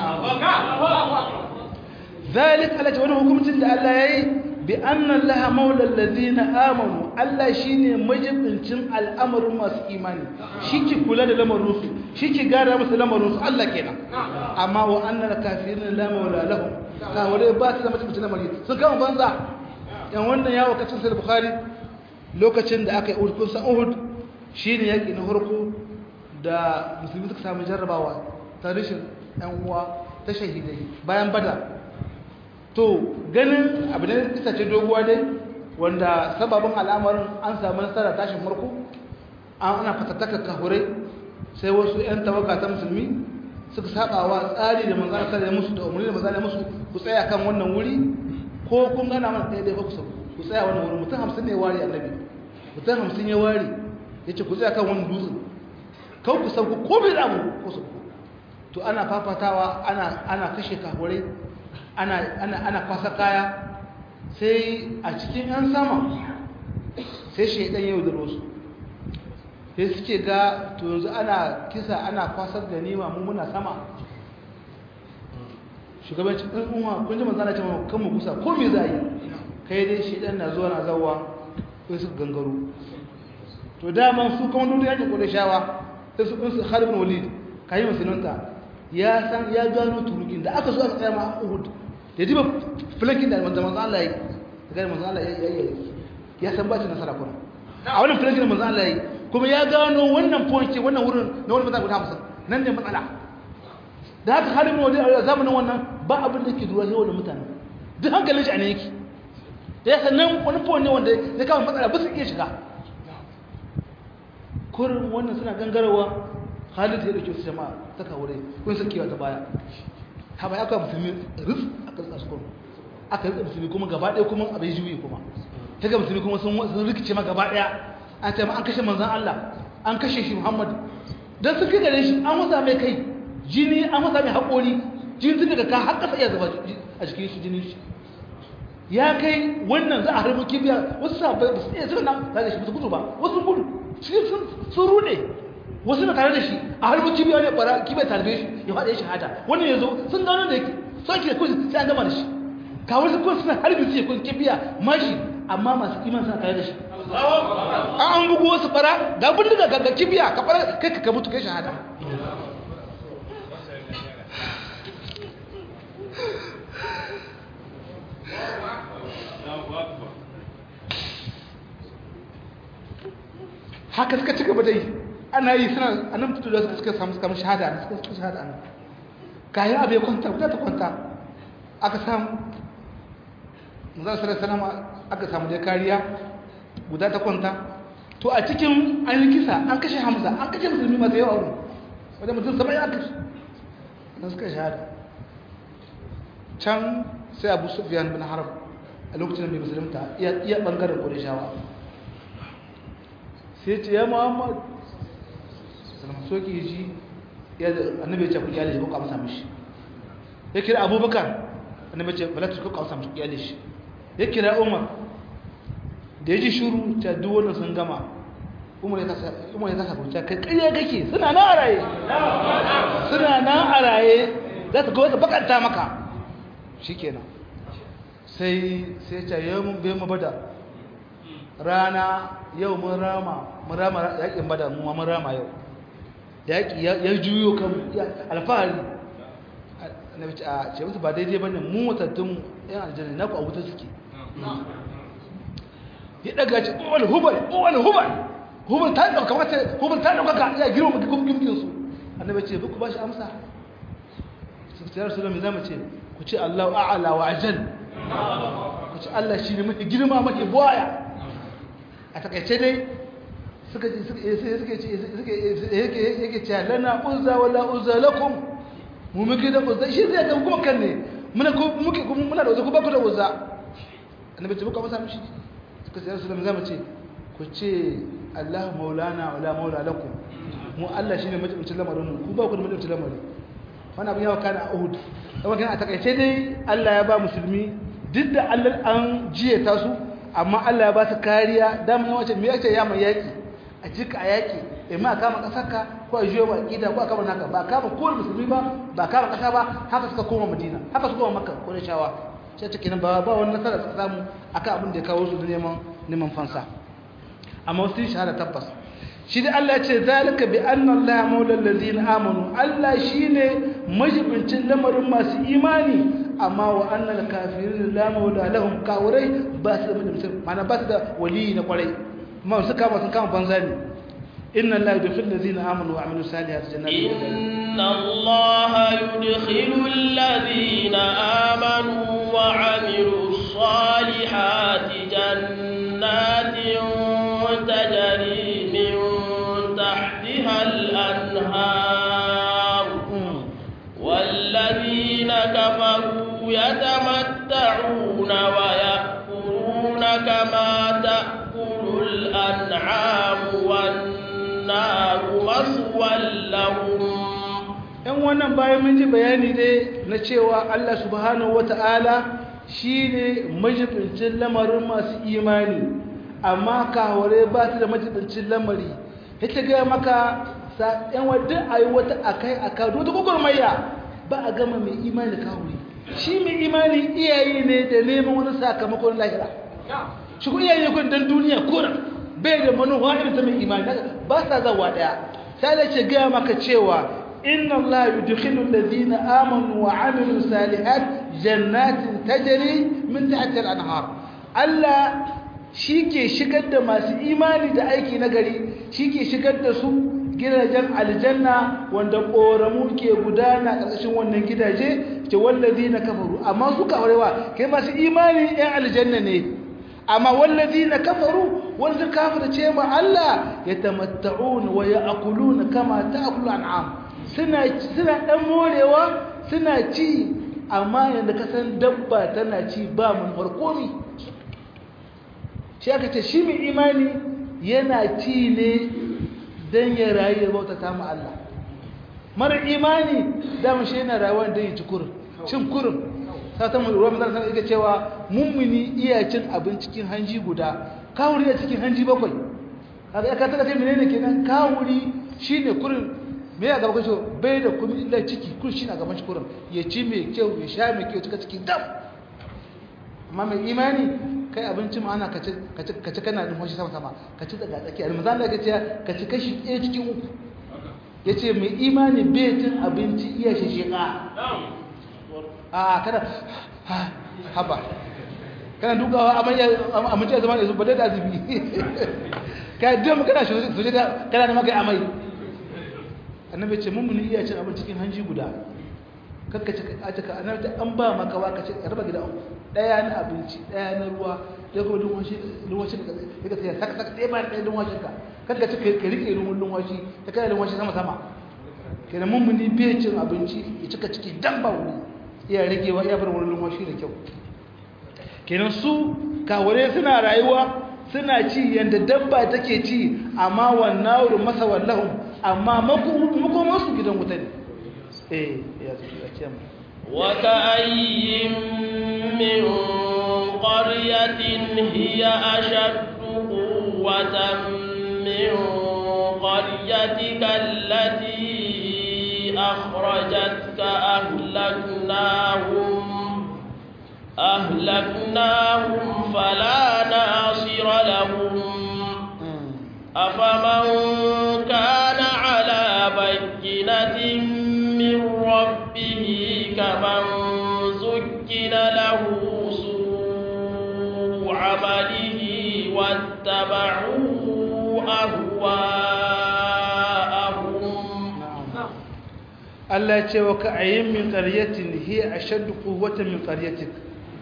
ذلك على wani hukuncin da Allah yayi bi anna Allah maula alladhina amanu Allah shine majibincin al'amarin masu imani shike kula da lamarin su shike gara musu lamarin su Allah kenan amma wa anna al-kafirin la maula lahum ka wale ba su da majibincin lamari sun kama banza yan wannan yawo kacin sai bukhari lokacin da aka yi uhud kun san uhud shine yaki na farko da musulmi suka samu jarrabawa ta rishin yan uwa ta shahidai bayan badar to ganin abu ne kisa ce doguwa dai wanda sababin al'amarin an samu nasara tashin farko an ana fatattaka kahurai sai wasu 'yan tawaka ta musulmi suka sabawa tsari da manzana sa da musu da umarni da manzana musu ku tsaya kan wannan wuri ko kun gana mana ɗaya ɗaya ku ku tsaya wannan wuri mutum hamsin ne wari annabi mutum hamsin ya wari ya ce ku tsaya kan wannan dutsen kawai ku sauku ko bai da abu ko sauku to ana fafatawa ana ana kashe kahurai ana ana ana kwasa kaya sai a cikin yan sama sai shaidan yau da rosu sai suke ga to yanzu ana kisa ana kwasar ganima mu muna sama shugabancin ɗan uwa kun ji manzana ce kan mu kusa ko me za yi kai dai shaidan na zuwa na zawa sai su gangaro to daman su kuma duk yakin kodai shawa sai su ɗinsu harbin walid kayi musulunta ya san ya gano turukin da aka so aka tsaya ma uhud da diba filankin da manzan manzan Allah ya yi daga manzan Allah ya yi ya san ba shi nasara kuma a wannan filankin da manzan Allah ya yi kuma ya gano wannan point wannan wurin na wani matsala guda hamsin nan ne matsala da haka halin wani a zamanin wannan ba abin da ke duwa yau da mutane duk hankalin shi a ne yake da ya san nan wani point ne wanda ya kama matsala ba su iya shiga kurin wannan suna gangarawa Khalid ya dauke su jama'a ta kawure kun san kiwa ta baya ha bai aka musulmi ruf aka tsasa kuma aka rika musulmi kuma gaba ɗaya kuma abin juyi kuma ta ga musulmi kuma sun sun rikice ma gaba ɗaya an ce ma an kashe manzon Allah an kashe shi Muhammad dan sun kai gare shi an wasa mai kai jini an wasa mai haƙori jini tun daga ka har ƙasa iya zuba a jikin shi jinin shi ya kai wannan za a harbi kibiya wasu sabai ba su iya zuwa nan tare da shi ba su gudu ba wasu gudu cikin sun rude wasu na tare da shi a harbi kibiya ne bara kibiya tarbe shi ya faɗa shahada wannan ya zo sun gano da yake sauki da kuzi sai an gama da shi kawai su kun suna harbi su ya kun kibiya mashi amma masu iman suna tare da shi an bugu wasu bara ga bindiga ga kibiya ka fara kai ka mutu kai shahada haka suka ci gaba da yi ana yi suna a nan fito da suka samu suka shahada a suka suka shahada a nan kayan abu ya kwanta guda ta kwanta aka samu zan sarar sanama aka samu da kariya guda ta kwanta to a cikin an yi kisa an kashe hamza an kashe musulmi masu yawa wani wadda mutum saba ya kashe na suka shahada can sai abu sufiyan bin harab a lokacin mai musulunta iya bangaren kodishawa sai ce ya muhammad salama soke ji annabi ya ce ku kyale shi ko ka masa mishi ya kira abubakar annabi ce bala tuku kausa mu iyale shi ya kira umar da ya ji shuru ta duk wannan sun gama umar ya kasa umar ya kasa kuta kai kariya kake suna nan a raye suna nan a raye za ta ga bakanta maka shikenan sai sai ta yau mun bai mu bada rana yau mun rama mun rama yakin bada mu mun rama yau yaki ya juyo kan alfahari annabi ce a ce musu ba daidai bane mu mutattun yan aljanna na ku a wuta suke ya daga ce wani hubal wani hubal hubal ta dauka mata hubal ta dauka ka ya girma gumgumkin su annabi ce ku ba shi amsa su ce rasulullahi zamu ce ku ce Allahu a'la wa ajal ku ce Allah shi ne mafi girma mafi buwaya a takaice dai suka suka suka suka yake ce lana uzza wala uzza lakum mu muke da uzza shi zai ga kuma kan ne muna muke muna da uzza ku ba ku da uzza annabi ce muka masa mishi suka ce rasulullahi zamu ce ku ce Allah maulana wala maula lakum mu Allah shine majibincin lamarin mu ku ba ku da majibincin lamarin wannan abin yawa kana a Uhud kuma kana a takaice dai Allah ya ba musulmi duk da Allah an jiye ta su amma Allah ya ba su kariya dan mun wace me yake ya mai yaki a jika a yaki eh ma kama kasarka ko a jiyo ba kida ko a kama naka ba kama ko musulmi ba ba kama kasa ba haka suka koma Madina haka suka koma Makka ko shawa sai take nan ba ba wannan nasara suka samu akan abin da ya kawo su neman neman fansa amma wasu shahada tabbas shi da Allah ce zalika bi anna Allah maula allazina amanu Allah shine majibincin lamarin masu imani amma wa annal kafirin la maula lahum kawrai ba su da majibincin mana ba su da wali na kwarai amma su kama sun kama banza ne inna Allah yudkhil allazina amanu wa amilus salihati jannatin inna Allah yudkhilu allazina amanu wa amilus salihati jannatin tajri min تحتها الأنهار والذين كفروا يتمتعون ويأكلون كما تأكل الأنعام والنار مسوى لهم ‘yan wannan bayan mun ji bayani dai na cewa Allah subhanahu wa ta'ala shi ne majibincin lamarin masu imani amma kaware ba su da majibincin lamari ita gaya maka yan wadda a yi wata akai aka wata gwagwarmaya ba a gama mai imani da kawuri shi mai imani iyaye ne da neman wani sakamakon lahira shi ku iyaye kun dan duniya kuna bai da manuwa irin ta mai imani ba sa zawa daya sai da ce gaya maka cewa inna Allah yudkhilu alladhina amanu wa amilu salihat jannatin tajri min tahtiha al-anhar Allah shi ke shigar da masu imani da aiki na gari shi ke shigar da su gidajen aljanna wanda ƙoramu ke gudana ƙarƙashin wannan gidaje ke wallazi na kafaru amma su kafarewa kai masu imani ‘yan aljanna ne amma wallazi na kafaru wanda kafir ce ma Allah ya tamatta'un wa ya akuluna kama ta akulu an'am suna ɗan morewa suna ci amma yadda kasan dabba tana ci ba mun farkomi shi aka ce shi mai imani yana ci ne don ya rayu ya bauta ta mu Allah mara imani dama shi yana rayuwa don ya ci kurin cin kurin satan ruwa mazan sanar ika cewa mummuni iya cin abin cikin hanji guda kawuri a cikin hanji bakwai haka ya kasa kasai menene kenan kawuri shi ne kurin me ya gaba kashe bai da kuma illa ciki kurin shi na gaban shi kurin ya ci mai kyau ya sha mai kyau cika cikin dam amma mai imani kai abinci ma ana ka ci kana numfashi sama sama ka ci daga tsakiya almazan da ce ka ci kashi ɗaya cikin uku ya ce mai imani bai cin abinci iya shishika a kada haba kana dukawa amince zama da su ba da azubi ka yi dama kana suje da kana da maka amai annabi ce mummuni iya cin abin cikin hanji guda kakka ci a cika annabi an ba maka wa ka ce raba gida uku daya na abinci daya na ruwa ya kuma lunwashi lunwashi da ya ka tsaya saka saka ɗaya bayan ɗaya lunwashin ka kakka ci ka rike lunwun lunwashi ta kai lunwashi sama sama kenan mummuni bai cin abinci ya cika ciki dan ba wuri iya rigewa iya bar wurin lunwashi da kyau kenan su kawure suna rayuwa suna ci yadda dabba take ci amma wannan wurin masa wallahun amma makomansu gidan wuta ne eh ya ce mu وكأي من قرية هي أشد قوة من قريتك التي أخرجتك أهلكناهم أهلكناهم فلا ناصر لهم أفمن كان على بينة من ربه كمن زكن له سوء عمله واتبعوا أهواءهم Allah ya ce wa ka ayyin min qaryatin hiya ashaddu quwwatan min qaryatik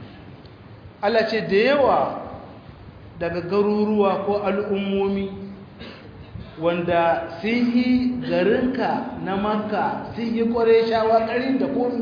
Allah ce da yawa daga garuruwa ko al'ummomi wanda sun yi garinka na makka sun yi ƙware shawa ƙarin da komi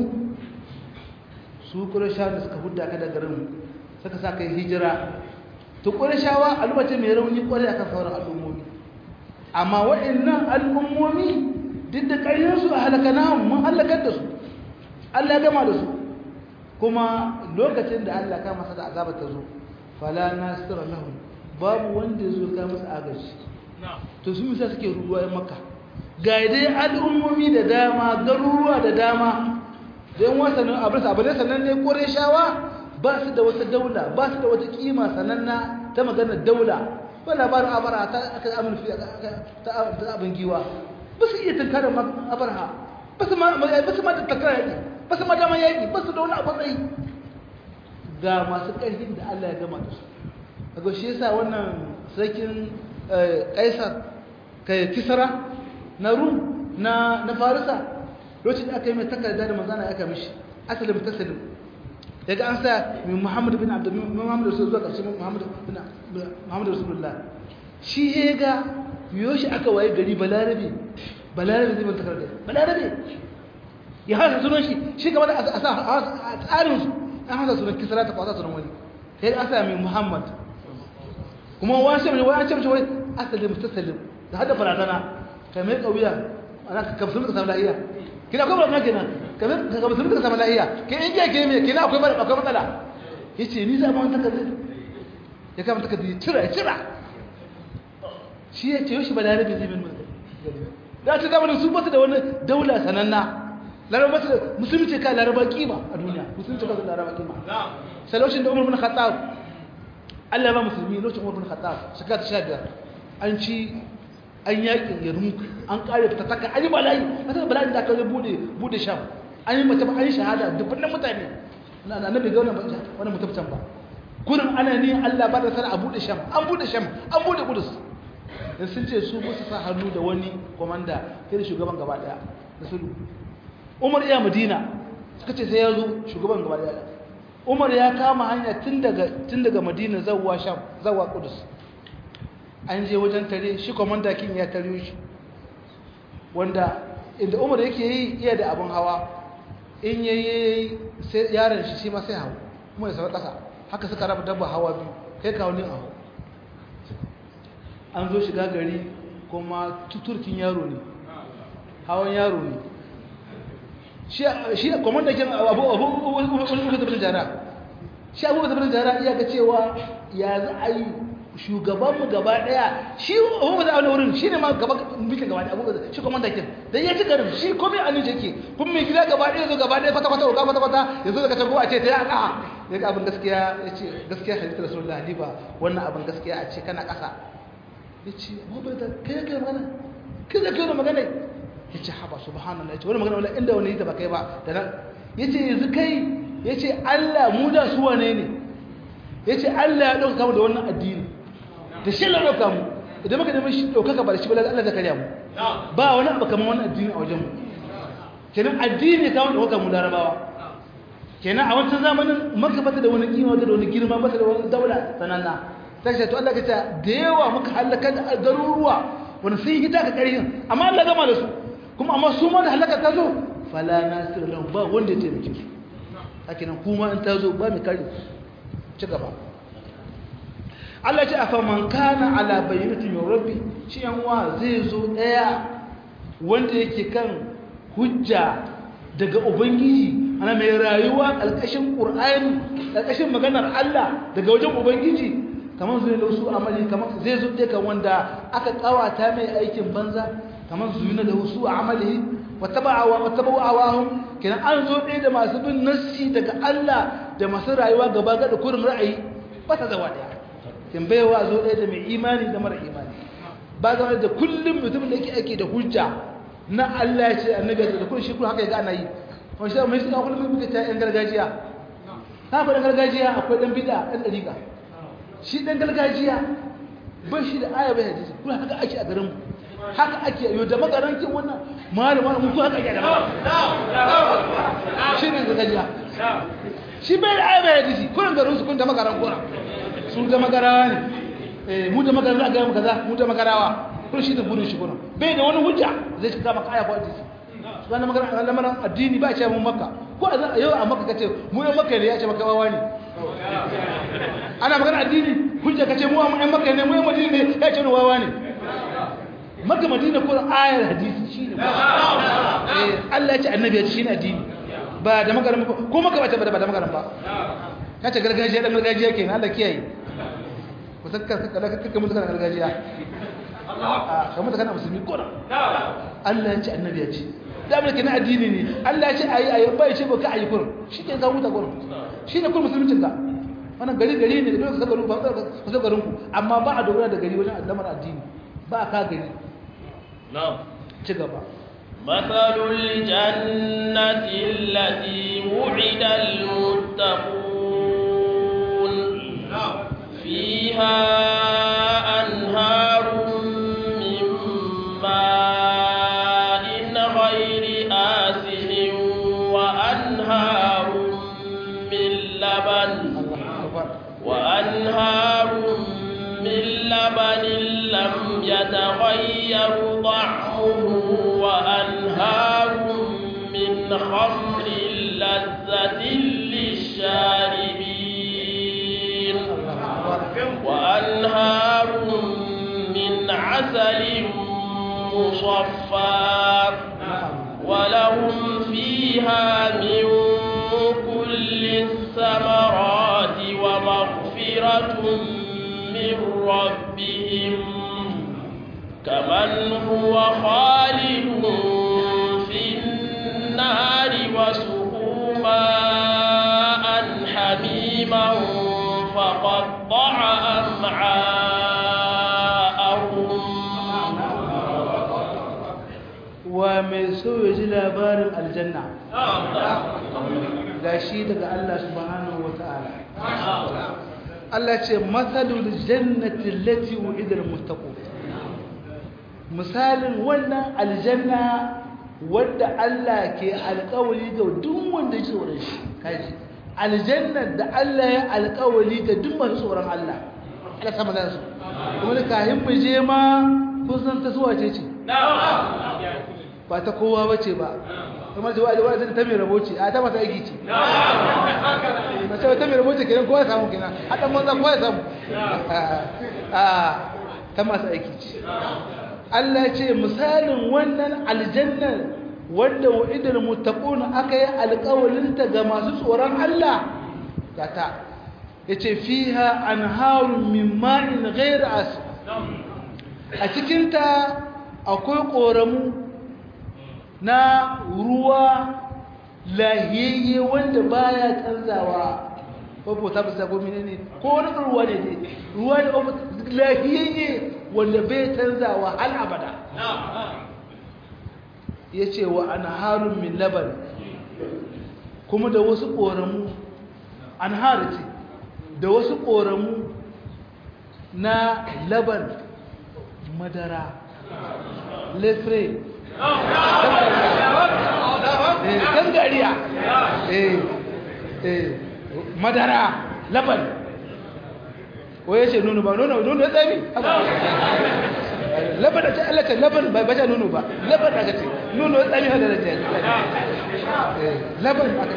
su ƙware shawa da suka hudda ka da garin suka sa kai hijira ta ƙware shawa al'umma ce mai rauni ƙware a kan sauran al'ummomi amma waɗannan al'ummomi duk da ƙarfinsu a halaka namun mun halakar da su Allah ya gama da su kuma lokacin da Allah ka masa da azaba ta zo fala nasira lahum babu wanda ya zo ka masa agaji to su misa suke ruwa ya maka ga dai al'ummomi da dama garuruwa da dama don wasannin abin abu ne sannan ne kore shawa ba su da wata daula ba su da wata kima sananna ta magana daula ba labarin abara ta aka amurfi ta abin giwa ba su iya tankarar abarha ba su ma da tankarar yaƙi ba su ma dama yaƙi ba su da wani abu tsayi ga masu ƙarfin da Allah ya gama da su a ga shi yasa wannan sarkin kaisar kai kisara na rum na na farisa lokacin da aka yi mai takarda da manzana aka mishi asalin tasalim daga an sa mai muhammad bin abdul muhammad rasul zuwa ƙarshen muhammad bin muhammad rasulullah shi ya ga biyo shi aka waye gari balarabe balarabe zai manta takarda balarabe ya hasa sunan shi shi gaba da a tsarin su an hasa sunan kisara ta kwasa sunan wani sai an sa mai muhammad kuma wani shi wani ce wai asalin mutasallim da hada barazana kai mai kauya ana ka kamsu ka samu lahiya kina akwai barazana kenan kamar ka kamsu ka samu lahiya ke in ke ke me kina akwai akwai matsala yace ni za mu wani takarda ya kama takarda ya cira ya cira shi ya ce yoshi balarabe zai min da ta zama su basu da wani daula sananna laraba su musulunci ka laraba kima a duniya musulunci ka laraba kima sai lokacin da umar bin khattab Allah ba musulmi lokacin umar bin khattab shekara ta 15 an ci an yaƙi yarmuk an ƙare ta taka an yi bala'i a ta bala'i da aka zai bude bude sham an yi mace an yi shahada dubban mutane na annabi ga wannan wannan mutabtan ba kurin ana ne Allah ba da sana a bude sham an bude sham an bude kudus in sun ce su ba su sa hannu da wani komanda kai shugaban gaba daya da sulhu Umar ya Madina suka ce sai ya zo shugaban gaba daya Umar ya kama hanya tun daga tun daga Madina zawwa Sham zawwa Qudus an je wajen tare shi komanda kin ya tare shi wanda inda Umar yake yi iya da abin hawa in yayi sai yaron shi shi ma sai hawo kuma ya saba kasa haka suka raba dabba hawa biyu kai kawo ne a hawo an zo shiga gari kuma tuturkin yaro ne hawan yaro ne shi kwamanda kin abu abu zafirin jara shi abu zafirin jara iya ga cewa ya za a yi shugabanmu gaba daya shi abu da wani wurin shi ne ma gaba mikin gaba daya abu shi kwamanda kin da ya ci garin shi komai a nince ke kun mai gida gaba daya zo gaba daya kwata-kwata ga kwata-kwata ya zo daga can a ce ta ya ƙaha ya ga abin gaskiya ya ce gaskiya halittar rasulullah ni ba wannan abin gaskiya a ce kana ƙasa ya ce abubuwa da kai kai magana kai da kai da magana ya ce haba subhanallah ya ce wani magana wala inda wani yi ta ba kai ba da nan ya ce yanzu kai ya ce allah mu da su wane ne ya ce allah ya ɗauka mu da wannan addini da shi la ɗauka mu idan muka nemi shi ɗaukaka ba da shi ba allah zai karya mu ba wani abu kamar wannan addini a wajen mu kenan addini kawo ɗaukaka mu larabawa kenan a wancan zamanin maka bata da wani kima bata da wani girma bata da wani daula sananna ta ce to Allah ka ce da yawa muka halaka da garuruwa wani sun yi ta ka ƙarfin amma Allah gama da su kuma amma su ma da halaka ta zo fala nasir lahu ba wanda ya taimake su haka nan kuma in ta zo ba mai kare ci gaba Allah ce afa man kana ala bayyinatin min rabbi shi yan wa zai zo daya wanda yake kan hujja daga ubangiji ana mai rayuwa ƙarƙashin ƙur'ani ƙarƙashin maganar Allah daga wajen ubangiji kamar zuwa da wasu amali kamar zai zo ɗaya kan wanda aka ƙawata mai aikin banza kamar zuwa da wasu amali wata ba'awa wata ba'awahum kenan an zo ɗaya da masu bin nassi daga Allah da masu rayuwa gaba ga da kurin ra'ayi ba ta zawa ɗaya kin baiwa zo ɗaya da mai imani da mara imani ba zama da kullum mutumin da yake aiki da hujja na Allah ya ce annabi ya ce da kullum shi kullum haka ya ga ana yi wani shi mai suna kullum muka ta yan gargajiya ta akwai ɗan gargajiya akwai ɗan bida ɗan ɗariƙa shi ɗan gargajiya ba shi da aya bai hadisi kuma haka ake a garinmu haka ake yau da magarankin wannan malam malam mutu haka ake da magaran shi ne gargajiya shi bai da aya bai hadisi kullum garin su kun da magaran kora su da magarawa ne mu da magaran a gaya kaza mu da magarawa kun shi da burin shi kuna bai da wani hujja zai shiga maka aya ko hadisi wani magana lamarin addini ba a ce mun maka ko a yau a maka kace mu yan maka ne ya ce maka wawa ne ana magana addini hujja kace mu yan maka ne mu yan madina ne ya ce wawa ne maka madina ko ayar hadisi shine eh Allah ya ce annabi ya ce shine addini ba da magana ko maka ba ta ba da magana ba kace gargajiya dan gargajiya kenan Allah kiyaye ku sakka sakka da kake mutu kana gargajiya a kamar kana musulmi ko Allah ya ce annabi ya ce da abin da ke na addini ne Allah ya ce ayi ayi bai ce baka ayi kurum shi ke ka huta kurum shi ne kurum musulmincin ka wannan gari gari ne da dole ka garin ba ka zo garin ku amma ba a dogara da gari wajen addamar addini ba ka gari na'am ci gaba مثل الجنة التي وعد المتقون فيها أنهار من ماء غير آسن وأنهار من لبن وأنهار من لبن لم يتغير طعمه وأنهار من خمر لذة للشاربين وأنهار من عسل مصفى ولهم فيها من كل الثمرات ومغفرة من ربهم كمن هو خالد في النار وسقوا ماء حميما فقطع أمعاءهم wa mai so ya ji labarin aljanna ga shi daga Allah subhanahu wa ta'ala Allah ce matsalul jannati lati wu'idar mustaqim misalin wannan aljanna wadda Allah ke alƙawari ga duk wanda ji tsoron shi kaji aljannar da Allah ya alƙawari ga duk masu tsoron Allah Allah sama da su kuma da kahin mu je ma kun san ta zuwa ce ce ba ta kowa bace ba kuma ce wa'azi wa'azi ta mai rabo ce a ta mata aiki ce ba ce ta mai rabo ce kenan kowa ya samu kenan haɗan manzan kowa ya samu a ta masu aiki ce Allah ya ce misalin wannan aljannar wanda wa'idar muttaqun aka yi alƙawalinta ga masu tsoron Allah gata yace fiha anharun min ma'in ghayr as a cikinta akwai ƙoramu na ruwa lahiyayye wanda baya canzawa ko ta bisa ko menene ko wani ruwa ne ne ruwa ne lahiyayye wanda bai canzawa hal abada yace wa anharun min laban kuma da wasu koramu anhar ce da wasu koramu na laban madara lefre gangariya madara laban waye ce nono ba nono nono ya tsami laban da ce allaka laban ba ta nono ba laban aka ce nono ya tsami hada da ce laban aka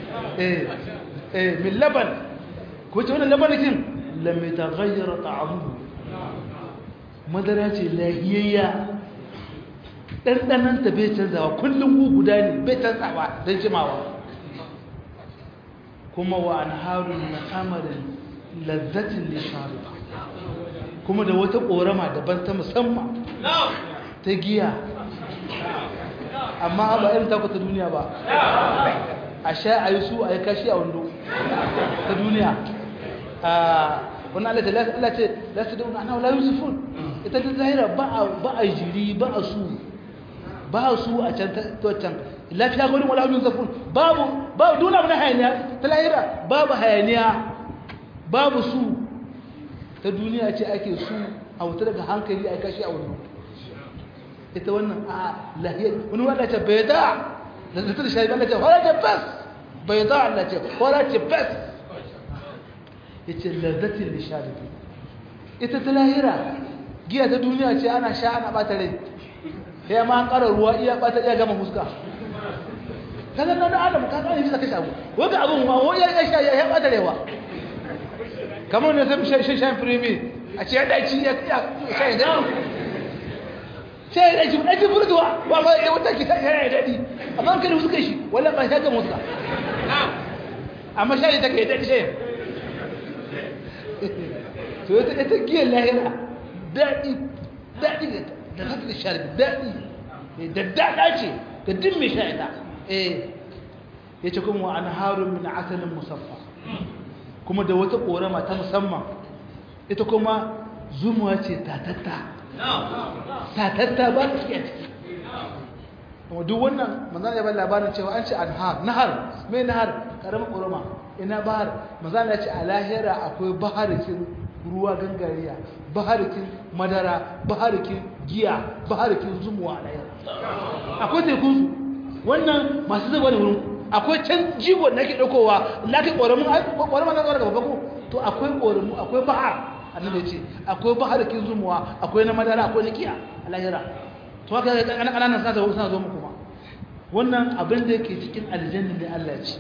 ce min laban ko ce wannan labanikin lamai ta gayyara ta'amu madara ce lahiyayya ɗanɗananta bai canzawa kullum ku guda ne bai canzawa don jimawa kuma wa anharun min amarin lazzatin lishariba kuma da wata korama daban ta musamman ta giya amma ba irin taku ta duniya ba a sha a yi su a yi kashi a wando ta duniya wani Allah ce za su dauna ana wala yusufun ita ta zahira ba a jiri ba a su ba a su a can can lafiya gudun wala yusufun babu babu duna abu na hayaniya ta lahira babu hayaniya babu su ta duniya ce ake su a wuta daga hankali a kashi a wando ita wannan a lahiyar wani wadda ce bai da da zata da shayi Allah ce wala ce fes bai da Allah ce wala ce fes ya ce lazzatin lisharifi ita ta lahira giya ta duniya ce ana sha ana bata rai ya ma an ƙara ruwa iya bata iya gama fuska kaga nan da adam ka kare bisa kashe abu wanda abun ma wani ya sha ya bata rewa kamar ne sai shan shan firimi a ce ya daci ya sha ya daci sai ya daci daci furtuwa ba ba ya wata ki sai ya dadi amma kan suka shi wala ba ya ga muska amma sha ya take dadi sai to ita ita giyar lahira daɗi daɗi da zata da sharbi daɗi da daɗa ce da din mai sha ita eh ya ce kuma an harun min asalin musaffa kuma da wata ƙorama ta musamman ita kuma zumuwa ce tatatta tatatta ba ta fiye ciki kuma duk wannan manzana ya bai labarin cewa an ce anhar nahar mai nahar ƙaramin ƙorama ina bahar manzana ya ce a lahira akwai baharikin ruwa gangariya baharikin madara baharikin giya baharikin zumuwa a lahira akwai tekunsu wannan masu zuba da wurin akwai can jigon da ake ɗaukowa na kai ƙoramin ƙoramin na zuwa daga babako to akwai ƙoramu akwai bahar annabi ce akwai baharikin zumuwa akwai na madara akwai na giya a lahira to haka ga ƙananan ƙananan suna zo suna zo muku ma wannan abin da yake cikin aljanna ne Allah ce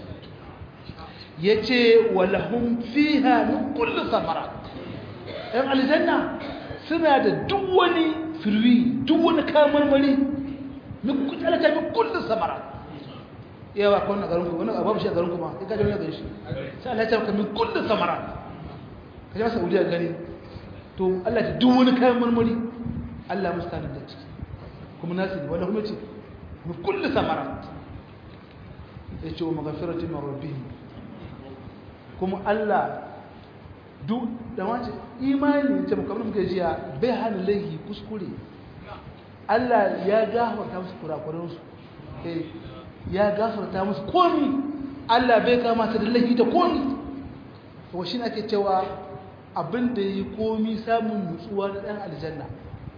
yace walahum fiha min kulli samara ɗan aljanna suna da duk wani firwi duk wani kayan marmari min kutalata min kulli samara yawa ko na garin ku wani babu shi a garin ku ma kai ka jami'a garin shi sai Allah ya ce min kulli samara ka jami'a Saudiya gani to Allah ya duk wani kayan marmari Allah mustanin da ciki kuma nasu ne wanda kuma ce min kulli samara ya ce wa magafiratin rabbihim kuma Allah duk da wace imani ce kamar muke jiya bai hana laihi kuskure Allah ya gafarta musu kurakuransu eh ya gafarta musu komi Allah bai kama ta da laihi ta komi to shi ake cewa abin da yi komi samun nutsuwa na dan aljanna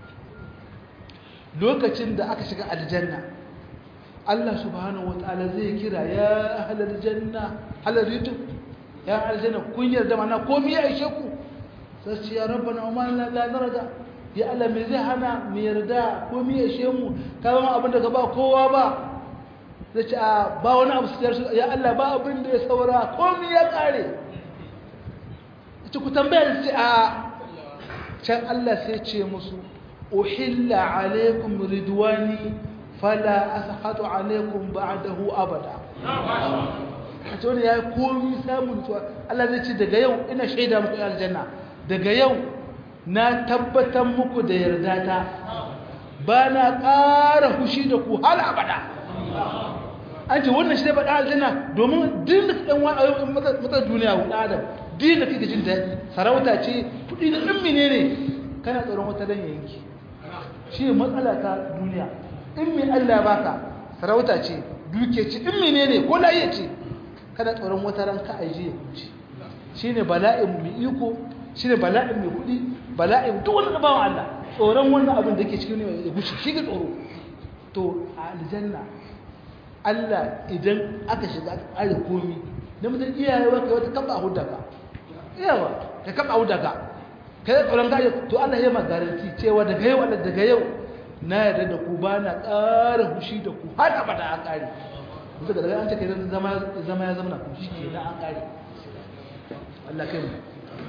lokacin da aka shiga aljanna Allah subhanahu wataala zai kira ya ahlal janna halaritu ya aljanna kun yarda mana komai ya ishe ku sai ce ya rabbana wa man la narda ya Allah me zai hana mu yarda komai ya ishe mu ka ba abin da ka ba kowa ba sai ce a ba wani abu sai ya Allah ba abin da ya saura komai ya kare ita ku tambaya sai a can Allah sai ce musu uhilla alaikum ridwani fala askhatu alaikum ba'dahu abada a ce wani ya yi komi samun tuwa Allah zai ce daga yau ina shaida muku aljanna daga yau na tabbatar muku da yarda ta ba na ƙara hushi da ku hal abada an ce wannan shi zai faɗa aljanna domin din da ɗan wani ayyukan matsar duniya wa adam din da kake jin daɗi sarauta ce kuɗi da ɗin mene ne kana tsoron wata dan yanki shi ne matsala ta duniya in mai Allah baka sarauta ce duke ce in mene ne ko laye ce kada tsoron wata ran ka aje ya kuce shine bala'in mai iko shine bala'in mai kudi bala'in duk wani bawan Allah tsoron wannan abin da yake cikin ya gushi shi ga tsoro to a aljanna Allah idan aka shiga aka ƙare komi da mutum iyaye wa kai wata kaba hudda ka iyawa ka kaba hudda ka kai tsoron ka to Allah ya ma garanti cewa daga yau Allah daga yau na yarda da ku ba na ƙara hushi da ku har abada a ƙare bisa ga daga an take zama zama ya zama na ku shi ke na an ƙare Allah kai mu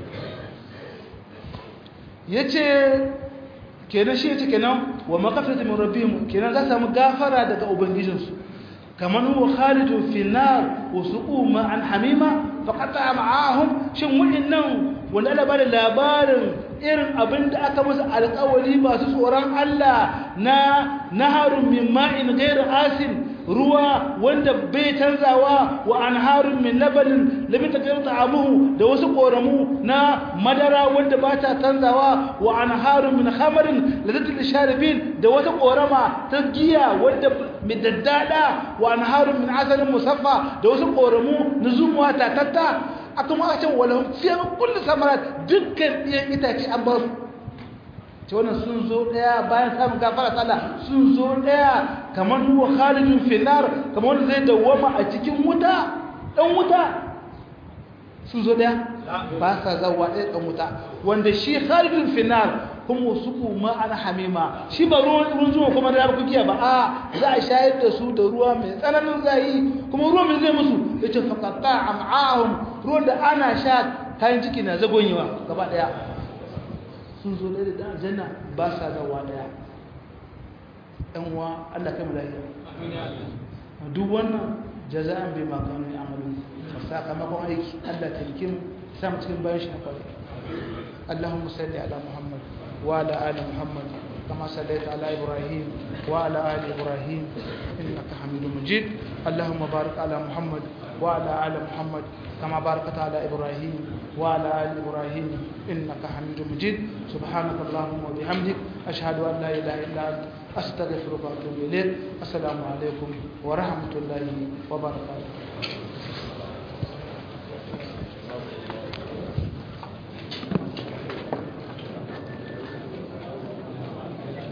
yace kenan shi yace kenan wa maghfiratu min rabbihim kenan za samu gafara daga ubangijinsu kaman huwa khalidun fi nar wa suqu ma'an hamima faqata ma'ahum shin wa'annan wanda Allah bada labarin irin abin da aka musu alƙawari masu tsoron Allah na naharun min ma'in ghairu asin ruwa wanda bai canzawa wa anharun min labanin lam yataghayyaru ta'amuhu da wasu koramu na madara wanda ba ta canzawa wa anharun min khamarin ladatul sharibin da wata korama ta giya wanda midaddada wa anharun min asalin musaffa da wasu koramu na zumuwa tatatta aka ma ce wala fi kullu samarat dukkan ɗiyan itace an ba su ce wannan sun zo daya bayan samun gafara tsala sun zo daya kamar huwa khalidun finnar kamar wanda zai dawwama a cikin wuta dan wuta sun zo daya ba sa zawa ɗaya dan wuta wanda shi khalidun finnar kuma suku ma ana hamima shi ba ruwan ruwan zuwa kuma da kukiya ba a za a shayar da su da ruwa mai tsananin zayi kuma ruwa mai zai musu yace faqata am'ahum ruwan da ana sha kayan ciki na zagonyewa gaba daya sun zo ɗaya da aljanna ba sa zawa ɗaya ɗan uwa Allah kai mu lafiya duk wannan jaza'an bai makonu ya amalu sakamakon aiki Allah ta yi sa mu cikin bayan shi na kwarai Allahumma salli ala Muhammad wa ala ali Muhammad كما صليت على إبراهيم وعلى آل إبراهيم إنك حميد مجيد اللهم بارك على محمد وعلى آل محمد كما باركت على إبراهيم وعلى آل إبراهيم إنك حميد مجيد سبحانك اللهم وبحمدك أشهد أن لا إله إلا أنت أستغفرك وأتوب إليك السلام عليكم ورحمة الله وبركاته